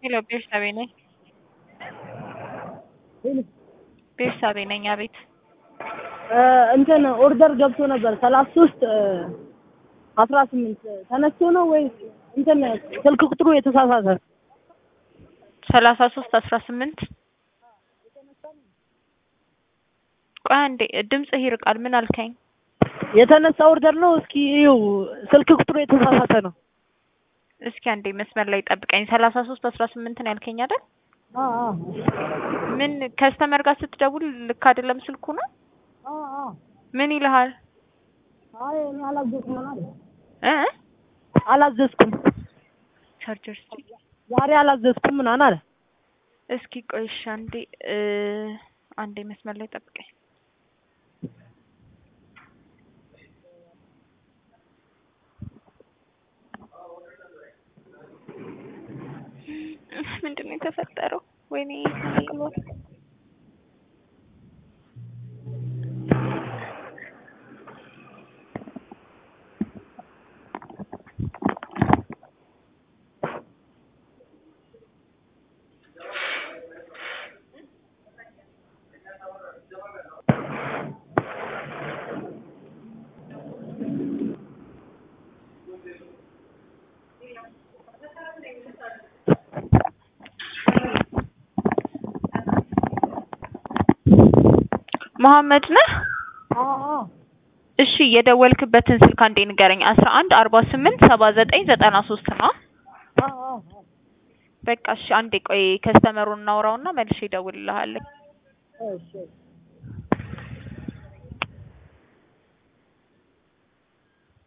ሄሎ ቤርሳቤ ነኝ። ቤርሳቤ ነኝ። አቤት እንትን ኦርደር ገብቶ ነበር ሰላሳ ሶስት አስራ ስምንት ተነስቶ ነው ወይስ እንትን ስልክ ቁጥሩ የተሳሳተ? ሰላሳ ሶስት አስራ ስምንት ቆይ አንዴ ድምፅህ ይርቃል። ምን አልከኝ? የተነሳ ኦርደር ነው። እስኪ ይኸው ስልክ ቁጥሩ የተሳሳተ ነው። እስኪ አንዴ መስመር ላይ ጠብቀኝ። ሰላሳ ሶስት አስራ ስምንት ነው ያልከኝ አይደል? አ አ ምን ከስተመር ጋር ስትደውል ልክ አይደለም ስልኩ ነው? አ አ ምን ይልሃል? አይ እኔ አላዘዝኩም አለ እ አላዘዝኩም ቻርጀር ስትሪ ዛሬ አላዘዝኩም ምናምን አለ። እስኪ ቆይ እሺ፣ አንዴ እ አንዴ መስመር ላይ ጠብቀኝ። ምንድን ነው የተፈጠረው? ወይኔ አቅሎት መሐመድ ነህ? አ አ እሺ የደወልክበትን ስልክ አንዴ ንገረኝ። አስራ አንድ አርባ ስምንት ሰባ ዘጠኝ ዘጠና ሶስት ነው። አ አ በቃ እሺ አንዴ ቆይ ከስተመሩን እናውራውና መልሼ እደውልልሃለሁ። እሺ